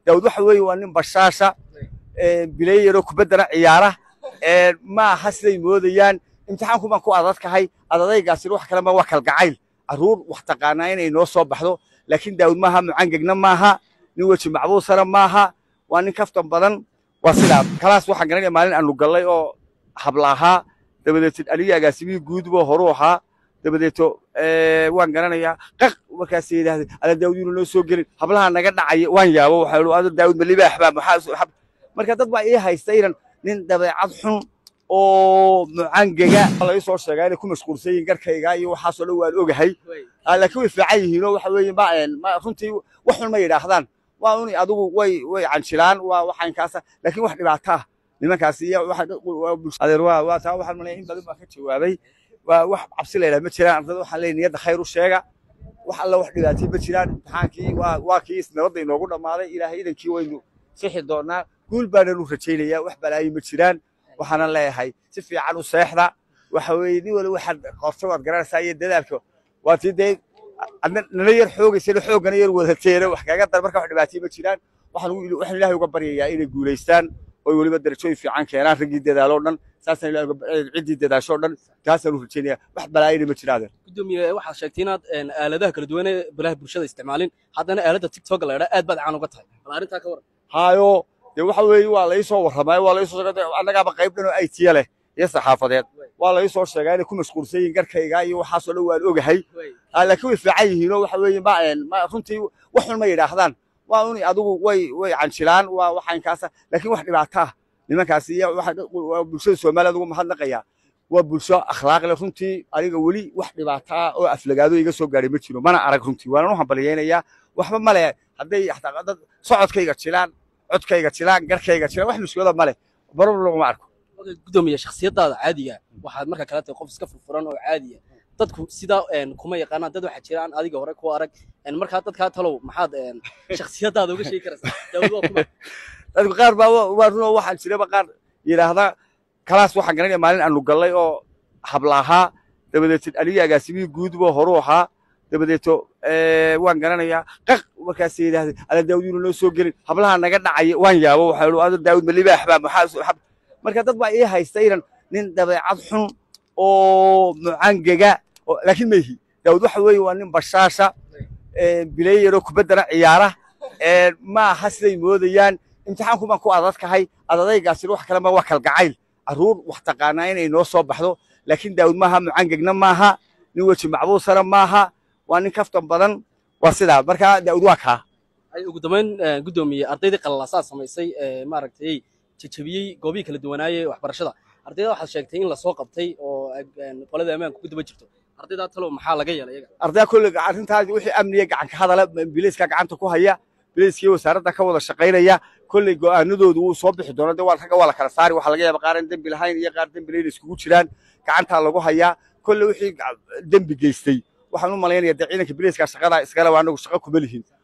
daawud waxa weeye waa nin bashaasha bileeyaroo kubaddana ciyaara ma aha siday moodayaan imtixaanku baan ku adadkahay adadaygaasina wax kalema waa kalgacayl carruur wax taqaanaa inay noo soo baxdo laakiin daawud maaha mucangegna maaha nin weji macbuusana maaha waa nin kaftan badan waa sidaa kalaas waxaan garanaya maalin aanu gallay oo habla ahaa dabadeeto anigii agaasimihii guudbo horuu ahaa dabadeeto waan garanayaa qaq markaas yidhaahday ala daawud inuu noo soo gelin hablaha naga dhacaya waan yaabo waxaa ado daawud ma libaax baa maxaa marka dad baa ii haysta inan nin dabeecad xun oo mucangega laga soo sheegaa inay ku mashquulsan yihiin garkayga iyo waxaasoo dhan waan ogahay laakiin way fiican yihiin oo waxa weeye ma runtii wax xun ma yidhaahdaan waa un adigu way way canjilaan waa waxaankaasa laakiin wax dhibaato ah nimankaas iyo adeer waa waa taa waxaan malaya in badan baa ka jawaabay waa wax cabsi laydhaha ma jiraan ardada waxaan leeyahay niyadda khayr u sheega wax alla wax dhibaatay ma jiraan imtixaankii waa waa kii nabadda inoogu dhammaaday ilaahay idankii waynu sixi doonaa guul baananu rajaynayaa wax balaayi ma jiraan waxaana leeyahay si fiican u seexda waxa weeye nin wali waxaad qorto waad garanaysaa iyo dadaalka waa tii dee nala yar xoogaysana xooggana yar wadateena wax kaga dar marka wax dhibaatay ma jiraan waxaan waxaan ilaahay uga baryayaa inay guulaystaan oy weliba darajooyin fiican keenaan raggii dadaaloo dhan saasaan ilaahay ciddii dadaashoo dhan taasaan u rajaynayaa wax balaayina ma jiraadeen gudoomiye waxaad sheegtay inaad aaladaha kala duwan ee balaha bulshada isticmaalin haddana aaladda tiktok la yidhaa aad baad caan uga tahay bal arrintaa ka waran haayo dee waxa weeye waa lai soo warramay waa lai soo annagaaba qayb dhan oo aytiya leh iyo saxaafadeed waa lai soo sheegaa inay ku mashquulsan yihiin garkayga iyo waxaasoo dhan waan ogahay laakiin way fiican yihiin oo waxa weeye ma runtii wax xun ma yidhaahdaan waa un adigu way way canjilaan waa waxaankaasa laakiin wax dhibaato ah nimankaas iyo bulshada soomaaliya ugu mahadnaqayaa waa bulsho akhlaaq leh runtii aniga weli wax dhibaato ah oo aflagaado iga soo gaadhay ma jiro mana arag runtii waanan u hambalyaynayaa waxba male hadday dad socodkayga jilaan codkayga jilaan garkayga jilaan wax mushkilada male baror laguma arko gudoomiye shakhsiyadaada caadiga waxaad marka kale tahay qof iska furfuran oo caadiya dadku sidaa kuma yaqaanaan dad waxaa jiraan adiga hore ku arag markaa dadkaa talow maxaad shakhsiyadaada uga sheegi karaysaa daawud waa kuma dadku qaar baa waa runoo waxaan jiraba qaar yidhaahda kalaas waxaan garanaya maalin aanu gallay oo habla ahaa dabadeeto anigii agaasimihii guudbo horuu ahaa dabadeeto waan garanayaa qaq markaas yidhaahday ala daawud inuu noo soo gelin hablaha naga dhacaya waan yaabo waxaa ado daawud ma libaax baa maxaa marka dad baa ii haysta inan nin dabeecad xun oo mucangega laakiin mayhi daawud waxa weeye waa nin bashaasha bileeyaroo kubaddana ciyaara ma aha siday moodayaan imtixaanku baan ku adadkahay adadaygaasina wax kalema waa kalgacayl carruur wax taqaanaa inay noo soo baxdo laakiin daawud maaha mucangegna maaha nin weji macbuusana maaha waa nin kaftan badan waa sidaa marka daawud waa kaa ugu dambayn gudoomiye ardaydii qalalaasaa samaysay maaragtay jajabiyey goobihii kala duwanaaye waxbarashada ardayda waxaad sheegtay in lasoo qabtay oo qolada ammaanka ku daba jirto ardaydaa talow maxaa laga yeelay iyaga ardayda kolle arrintaas wixii amniga gacanka hadala biliiska gacanta ku haya biliiskii wasaaradda ka wada shaqaynaya kolley go'aanadoodu wuu soo bixi doona de waa ragga waa la kala saari waxaa laga yaaba qaar aan dembi lahayn iyo qaar dembi layn iskugu jiraan gacantaa lagu hayaa kolle wixii dembi geystay waxaan u malaynayaa dee ciidanka biliiska shaqada iskale waa anagu shaqo kuma lihin